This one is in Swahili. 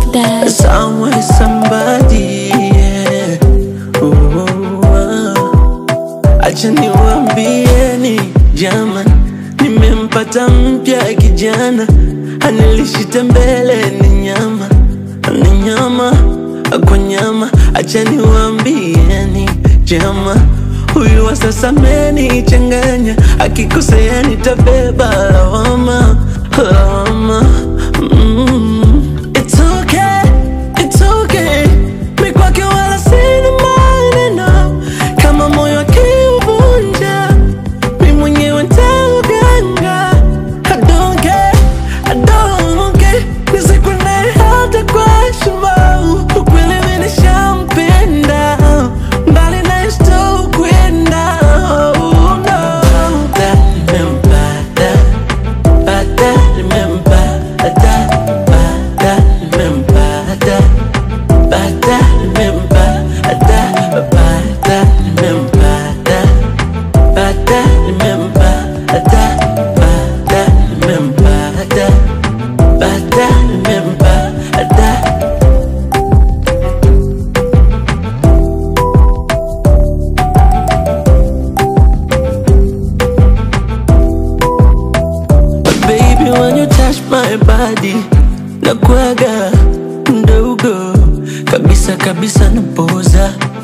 that. Somewhere somebody yeah. Ooh, ah. Acha niwaambieni jama, nimempata mpya kijana, anilishita mbele ni nyama, ni nyama kwa nyama. Acha niwaambieni jama, huyu wa sasa amenichanganya, akikosea nitabeba lawama, lawama mm. It's okay, it's okay. Mi kwake wala sina maneno, kama moyo akiuvunja mi mwenyewe ntauganga. I don't care, I don't care. Nisikwende hata kwa heshima, ukweli mi nishampenda, mbali naye sitokwenda. Oh, no. Nimempata, pata, nimempata, pata, nimempata. Bata nimempata, bata nimempata, bata nimempata, bata nimempata, bata nimempata. Baby, when you touch my body, nakuaga mdogo kabisa kabisa, napoza